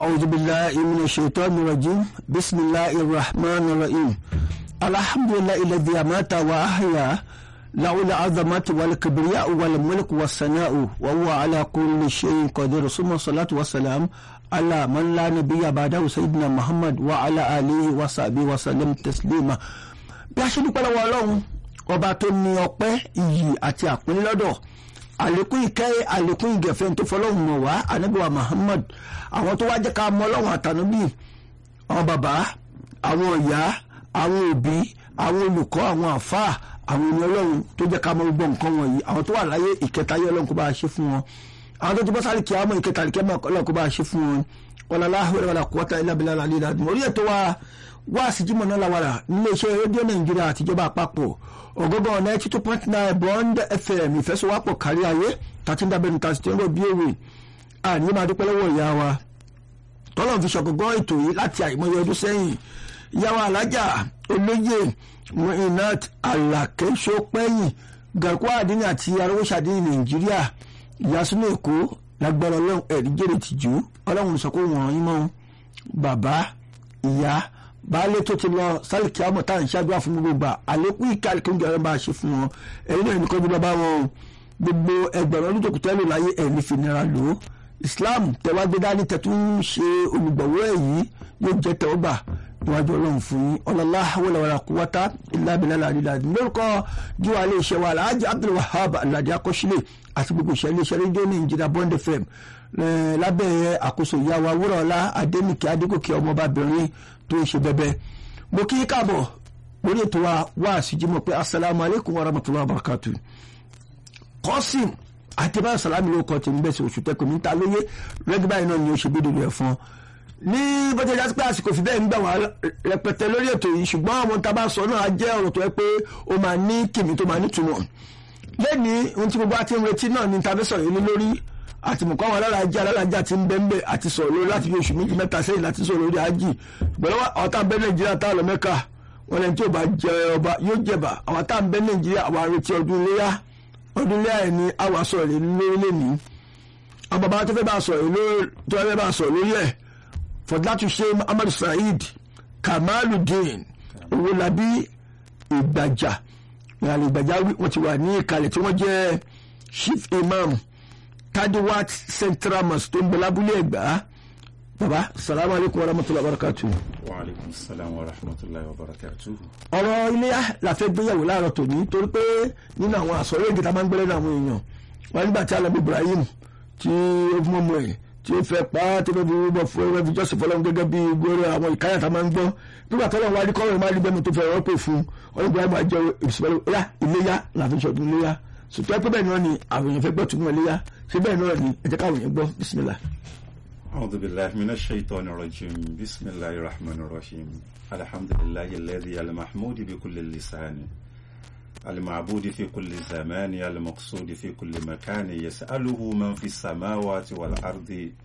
أعوذ بالله من الشيطان الرجيم بسم الله الرحمن الرحيم الحمد لله الذي أمات وأحيا له العظمة والكبرياء والملك والثناء وهو على كل شيء قدير ثم الصلاة والسلام على من لا نبي بعده سيدنا محمد وعلى آله وصحبه وسلم تسليما bí a ṣe dúpẹ́ lọ́wọ́ ọlọ́run ọba tó ní ọpẹ́ iyì àti àpínlẹ̀ lọ́dọ̀ àlékún ìkẹ́ àlékún ìgẹ̀fẹ́ tó fọlọ́run mọ̀ wá anábìwá Muhammad àwọn tó wá jẹ́ ká mọ ọlọ́run àtànúbì àwọn bàbá àwọn ìyá àwọn òbí àwọn olùkọ́ àwọn àfáà àwọn ènìyàn ọlọ́run tó jẹ́ ká mọ gbogbo nǹkan wọ̀nyí àwọn tó wà láyé ìkẹta ayé ọlọ́run kó bá a ṣe fún wọn àwọn tó ti bọ́ sáré kí á mọ ìkẹta àlìkẹ́ mọ́ ọlọ́run kó bá a ṣe fún wọn wala láhùrẹ́ wala quwwata illa billahi al-aliyyil azim orí ètò wa wá síjímọ̀ náà làwàrà nílé iṣẹ́ rédíò nàìjíríà àtijọba àpapọ̀ ọ̀gọ́gọ́ ninety two point nine bond fm ìfẹsọ̀wápọ̀ kárí ayé tàti ń dábẹ́nu tàti tí ń rọ̀ bí òwe àní máa dúpẹ́ lọ́wọ́ ìyá wa tọ́lọ̀ fi ṣọ̀gọ́gọ́ ètò yìí láti àìmọye ọdún sẹ́yìn ìyá wa alájà olóyè muinat alakẹ́sọ́pẹ́yìn gàkúà àdínní àti arówóṣàdínní nàìjíríà ìyásúnú èkó lágbára ọlọ́run ẹ̀rí jèrè tìjú ọlọ́run sọ pé wọ́n yín mọ́ bàbá ìyá baálé tó ti lọ sálìkì àmọ́ tá à ń ṣáájú àfún gbogbo gbà àlékún ìka àlékún gẹ̀rẹ́ bá a ṣe fún wọn ẹ̀yin náà nìkan jùlọ bá wọn o gbogbo ẹgbẹ̀rún ọdún tó kù tẹ́lẹ̀ láyé ẹ̀mí fi nira lò ó Islam tẹwàgbé dání tẹ̀tún ṣe olùgbọ̀wọ́ èyí yóò jẹ́ tẹ́wọ́gbà níwájú ọlọ́run fún yín ọlọ́lá wọlé kúwátá ìlàbílẹ̀ àdìlà lórúkọ jíwá ilé iṣẹ́ wa alhaji Abdul Wahab aládé akọ́sílẹ̀ àti gbogbo ìṣẹ́ ilé iṣẹ́ rédíò Nàìjíríà Bond FM lábẹ́ àkóso ìyàwó awúrọ̀ọ́lá adénìkẹ́ adégòkè ọmọbabìnrin tó ń ṣe bẹ́bẹ́ mo kí káàbọ̀ lórí ètò wa wá àṣìjímọ̀ pé asalaamu aleykum wa rahmatulahi wa barakatu kọ́sìm àti báyọ̀ sàlámì ló kọ́ tèmi bẹ́ẹ̀ sí oṣù tẹ́kùn ní ta lóye rẹ́gbẹ́ báyìí náà ni ó ṣe bí dòdò ẹ̀fọn ní bọ́tẹ́ jásí pé àsìkò fi bẹ́ẹ̀ ń gbà wá rẹpẹtẹ lórí ètò yìí ṣùgbọ́n àwọn tá a bá sọ náà jẹ́ ọ̀rọ̀ tó yẹ pé ó máa ní kìmí tó máa nítumọ̀ lẹ́ni ohun tí gbogbo àti ń retí náà ni tàbí sọ̀rọ̀ yìí lórí àti mọ̀kọ́ àwọn alálàájá alálàájá ti ń bẹ́ńbẹ́ àti sọ̀rọ̀ lórí láti fi oṣù méjì mẹ́ta sẹ́yìn láti sọ̀rọ̀ lórí ájì ṣùgbọ́n ọ̀tá ń bẹ nàìjíríà tá a lọ mẹ́ka wọn lẹ́ni tí ò bá jẹ ọba yóò jẹba àwọn tá ń bẹ nàìjíríà àwọn arètí ọdún iléyà ọdún iléyà ẹ̀ ni àwa sọ̀rọ̀ lé lórí lẹ́ni àwọn bàbá tó fẹ́ bá sọ̀rọ̀ lórí tó fẹ́ bá sọ̀rọ̀ lórí ẹ̀ fọdúlátù ṣe Ahmad Saheed Kamaludin Owólabí Ìgbàjà ìyàlẹ̀ Ìgbàjà wọ́n ti wà ní ìkàlẹ̀ tí wọ́n jẹ́ chief imam tadiwat central mosque tó ń bẹ lábúlé ẹgbà baba salamu alaykum wa rahmatulahi wa barakatu. wa aleykum salaam wa rahmatulahi wa barakatu. ọ̀rọ̀ iléyà la fẹ́ gbéyàwó láàárọ̀ tòní torí pé nínú àwọn àsọ̀rọ̀ èdè tá a máa ń gbẹ́lẹ́ ní àwọn èèyàn wọn nígbà tí alábi Ibrahim tí ó fún ọmọ ẹ̀ tí ó fẹ́ pa á tí ó fi rúbọ fún ẹgbẹ́ fi jọ́sìn fọlọ́run gẹ́gẹ́ bí gbogbo àwọn ìkáyà tá a máa ń gbọ́ nígbà tó lọ́wọ́ adé kọ́rin máa rí bẹ́ẹ̀ mi tó fẹ́ rọ́pò fún ọ̀rọ̀ Ibrahim àjọ ìbísọ̀rọ̀ iléyà làfi ṣọdún iléyà sùtọ́ pé bẹ́ẹ̀ náà ni àwọn èèyàn fẹ́ gbọ́ tún wọn léyà ṣé bẹ́ẹ̀ náà ni ẹ jẹ́ káwọn èèyàn gbọ́ bisimilá. أعوذ بالله من الشيطان الرجيم بسم الله الرحمن الرحيم الحمد لله الذي المحمود بكل اللسان المعبود في كل زمان المقصود في كل مكان يسأله من في السماوات والأرض